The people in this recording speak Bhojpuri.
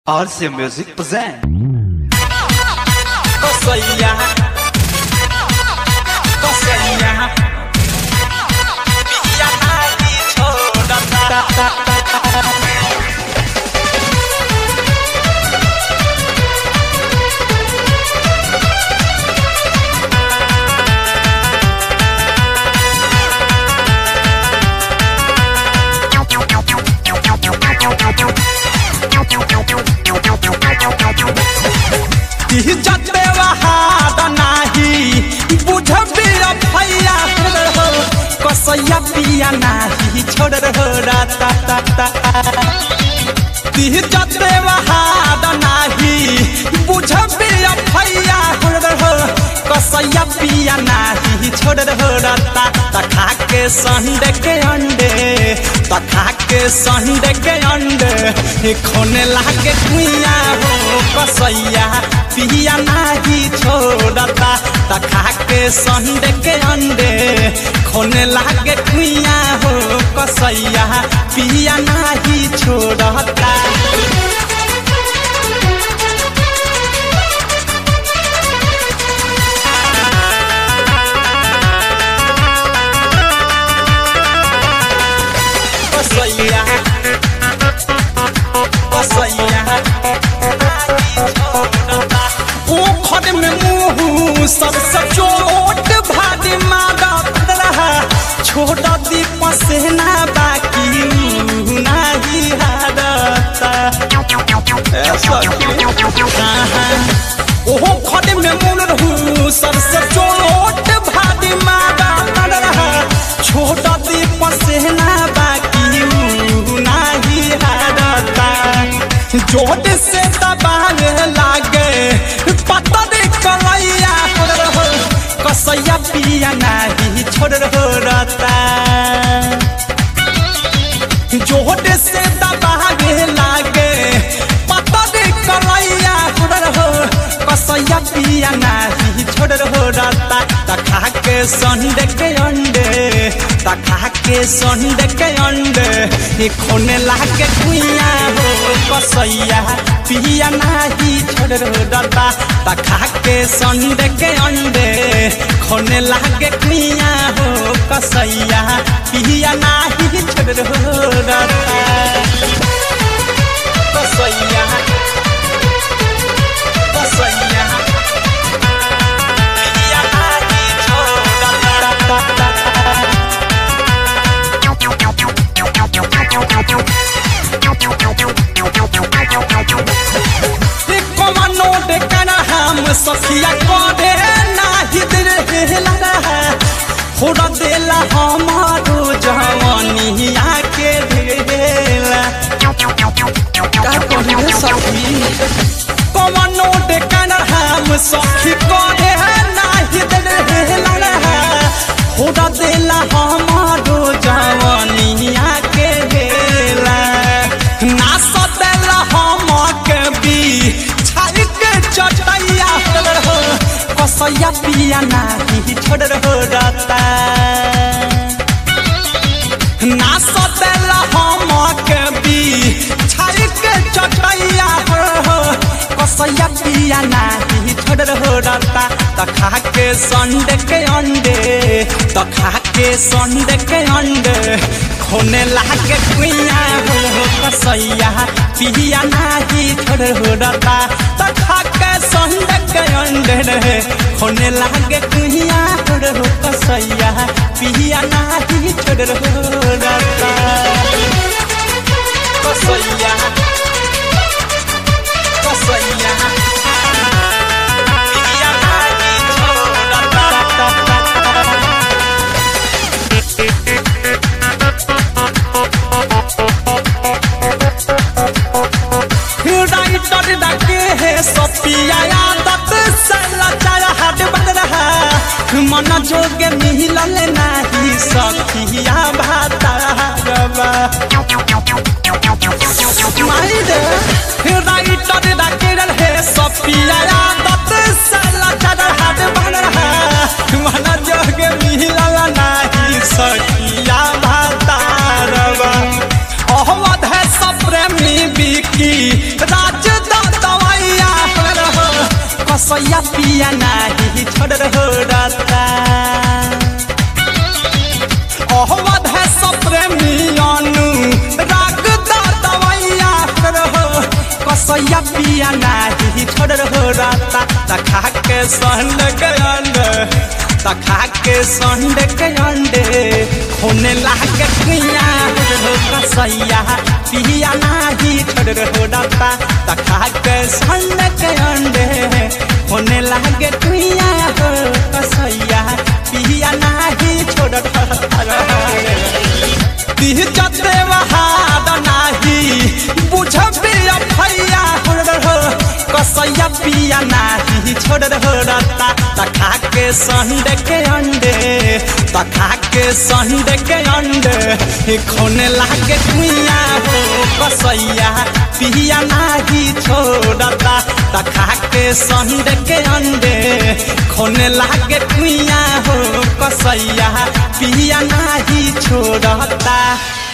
RC Music present. Kosaya Kosaya Biya nahi choda ta ta ta जते वहाद नाही बुझबी भैया हो कसैया पिया नाही छोड़ रहो राता ता ता तीह जते वहाद नाही बुझबी भैया हो कसैया पिया नाही छोड़ रहो राता ता खा के संडे के अंडे ता खा के संडे के अंडे खोने लागे कुइया हो कसैया पिया नाही छोड़ता ता खा के संडे के अंडे खोने लागे कुइया हो कसैया पिया नाही छोड़ता कसैया कसैया ओखर में मुंह सबसे चोट भारी मारा रहा छोड़ दी पसेना बाकी मुंह नाही हारता ओहो खड़े में मुन रहू सबसे चोट भारी मारा रहा छोड़ दी पसेना बाकी मुंह नाही हारता जोट से दबावे लागे पता दे कलैया छोड़ रहो कसैया पिया नाही छोड़ रहो रता जोट से दबावे लागे पता दे कलैया छोड़ रहो कसैया पिया नाही छोड़ रहो रता तखा के संडे के अंडे तखा के संडे के अंडे ये खोने लागे कुइया हो कसैया पिया नाही छोड़ रहो रता तखा के संडे के अंडे खोने लागे कुइया हो कसैया पिया नाही छोड़ रहो रता कसैया कसैया पिया नाही छोड़ रता कमानो डेकना हम सखिया करे नाही दिल हेला थोड़ा देला हमारो जवानिया के ढेला का कहिए सखी कमानो डेकना हम सखी करे नाही दिल हेला थोड़ा देला हमारो जवानिया के ढेला ना सदेला हम के भी छाई के चटैया हो कसैया पिया नाही छोड़ रहो रता ना सदेला हम के भी छाई के चटैया हो कसैया पिया नाही छोड़ रहो रता तखा के संडे के अंडे तखा के संडे के अंडे खोने लागे कुइया हो कसैया पिया नाही छोड़ रहो रता तखा के संडे के अंडे रे खोने लागे कुइया हो कसैया पिया नाही छोड़ रहो रता कसैया कसैया पिया नाही छोड़ रता राइटर डाके है सपिया आदत सला चारा हाथ बन रहा मन जोगे मिलल नाही सखिया भाता रबा माइरे राइटर डाके है सपिया आदत सला चारा हाथ बन रहा मन जोगे मिलल नाही सखिया भाता रबा अहमद है सब प्रेमी बिकी राज कसैया पिया नाही छोड़ रता अहमद है सप्रेमियानु राग दा दवैया रहो कसैया पिया नाही छोड़ रता तखा के संड के अंडे तखा के संड के अंडे होने लागे कुइया हो कसैया पिया नाही छोड़ रता तखा के संड के अंडे होने लागे कुइया हो कसैया पिया नाही छोड़ दिह जते वहाद नाही बुझबी भैया हो कसैया पिया नाही छोड़ रता तखा के संडे के अंडे तखा के संडे के अंडे खोने लागे कुइया हो कसैया पिया नाही छोड़ता तखा के संडे के अंडे खोने लागे कुइया हो कसैया पिया नाही छोड़ता